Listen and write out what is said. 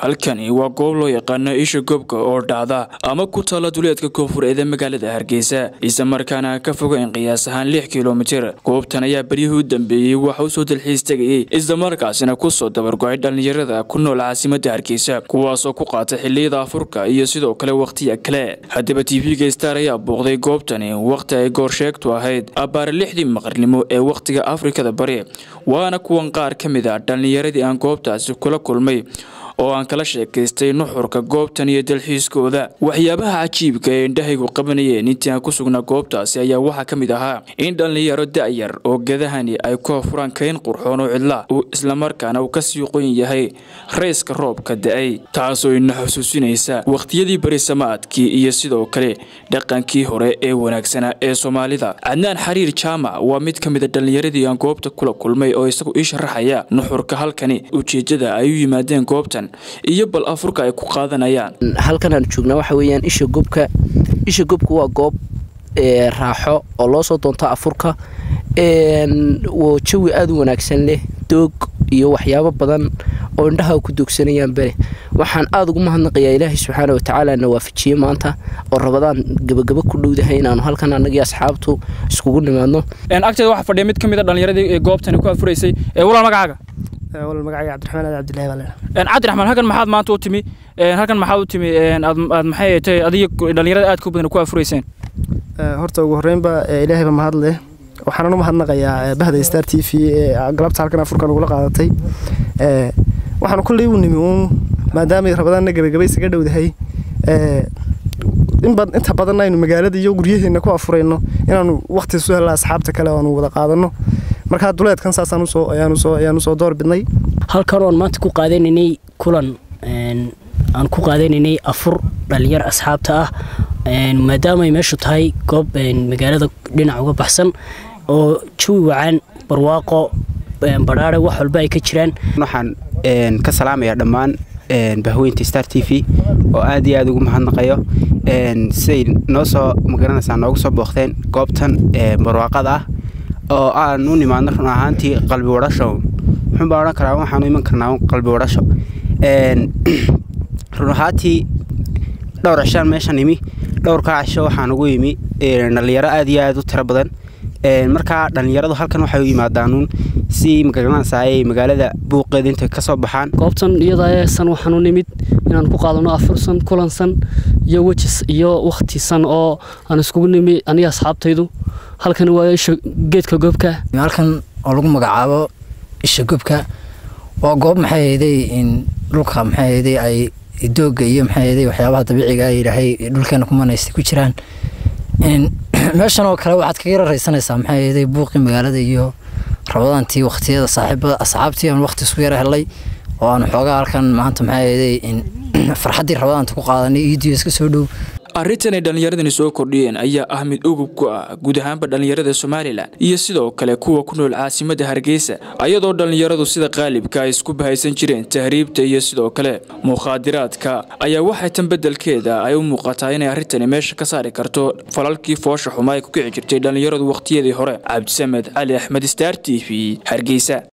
halkani waa goob loo yaqaano isha goobka oo dhacda ama ku taalla duleedka koonfureed ee magaalada hargeysa isla markaana ka fogeyn qiyaas ahaan lix kilomitir goobtan ayaa beryihii u dambeeyey waxa usoo dalxiis tegayey islamarkaasina kusoo dabargo-ay dhallinyarada ku nool caasimada hargeysa kuwaasoo ku qaata xiliyada afurka iyo sidoo kale wakhtiya kale haddaba tv-ga star ayaa booqday goobtani wakhti ay goorsheegtu ahayd abbaare lixdii maqrnimo ee wakhtiga afrikada bari waana kuwan qaar ka mid a dhallinyaradii aan goobtaasi kula kulmay oo aan kala sheekaystay nuxurka goobtan iyo dalxiiskooda waxyaabaha cajiibka ee indhahaygu qabanayeen intii aan ku sugnaa goobtaasi ayaa waxaa ka mid ahaa in dhallinyaro da-yar oo gadahani ay ku hafuraan kayn qurxoon oo cidla uu islamarkaana uu kasii qoyn yahay rayska roobka da-ay taasoo ina xusuusinaysa wakhtiyadii berisamaadkii iyo sidoo kale dhaqankii hore ee wanaagsanaa ee soomaalida cadnaan xariir jaamac waa mid ka mid a dhallinyaradii aan goobta kula kulmay oo isagu ii sharaxaya nuxurka halkani ujeedada ay u yimaadeen goobtan iyo bal afurka ay ku qaadanayaan halkan aan joognaa waxa weeyaan isha gobka isha gobka waa goob raaxo oo loo soo doonto afurka jawi aada u wanaagsan leh doog iyo waxyaabo badan oo indhaha ku doogsanayaan bere waxaan aada ugu mahadnaqayaa ilaahay subxaana watacaala na waafajiyey maanta oo rabadaan gabagaba ku dhowdahay inaanu halkan anagii asxaabtu iskugu nimaadno agteeda waxaa fadhiya mid ka mid a dhallinyaradii ee goobtani ku afuraysay walaal magacaaga wal magacayga cabdiraxmaan aad cabdillahi baa leedahay cabdiraxmaan halkan maxaad maanta u timi halkan maxaad u timi aad aad maxay tahay adiga dhallinyarada aad ku badan ku afurayseen horta ugu horreynba ilaahayba mahad leh waxaanan u mahadnaqayaa bahda star t v ee galabta halkan afurkan ugula qaadatay waxaanu kolley u nimi uun maadaamay rabadaanna gabagaba isaga dhowdahay inta badan aynu magaalada iyo guryaheenna ku afurayno inaanu waqti isu helna asxaabta kale aanu wada qaadano markaa duleedkan saasaan usoo ayaanusoo ayaan usoo door bidnay halkan oon maanta ku qaadanaynay kulan aan ku qaadanaynay afur dhalinyar asxaabta ah maadaama ay meeshu tahay goob magaalada dhinac uga baxsan oo jawi wacan barwaaqo badhaare wax walba ay ka jiraan waxaan ka salaamayaa dhammaan bahweynta star t v oo aad iyo aad ugu mahadnaqayo siday noo soo magaranaysaa noogu soo booqteen goobtan barwaaqada ah oo aan u nimaadno run ahaantii qalbi wadhasho muxuunbaa odhan karaa waxaanu iman karnaa qalbi wadhasho run ahaantii dhowr cishaan meeshan imi dhowrkaa cisho waxaan ugu imi dhallinyaro aad iyo aad u tiro badan markaa dhallinyaradu halkan waxay u yimaadaanuun si magaranaysaa ay magaalada buuqeeda intay ka soo baxaan goobtan iyadasan waxaan u nimid inaan ku qaadano afursan kulansan iyo wejis iyo wakhtisan oo aan iskugu nimi aniga asxaabtaydu halkan waa isha geedka goobka halkan oo lagu magacaabo isha gobka waa goob maxay hayday dhulka maxay hayday ay dooga iyo maxay hayday waxyaabaha dabiiciga ay ilaahay dhulkeena ku manaystay ku jiraan meeshan oo kale waxaad kaga raraysanaysaa maxay hayday buuqii magaalada iyo rabadaantii wakhtiyada saaxiibada asxaabtii aan waqti isku yara helay oo aan xoogaa halkan maanta maxay hayday farxaddii rabadaanta ku qaadanay iidiyo iska soo dhow arrintan ay dhallinyaradani soo kordhiyeen ayaa ah mid ugub ku ah guud ahaanba dhallinyarada somalilan iyo sidoo kale kuwa ku nool caasimada hargeysa ayadoo dhallinyaradu sida qaalibka ay isku bahaysan jireen tahriibta iyo sidoo kale mukhaadiraadka ayaa waxay tan beddelkeeda ay u muuqataa inay arrintani meesha ka saari karto falalkii foosha xuma ay ku kici jirtay dhallinyaradu wakhtiyadii hore cabdisamed cali axmed star t v hargeysa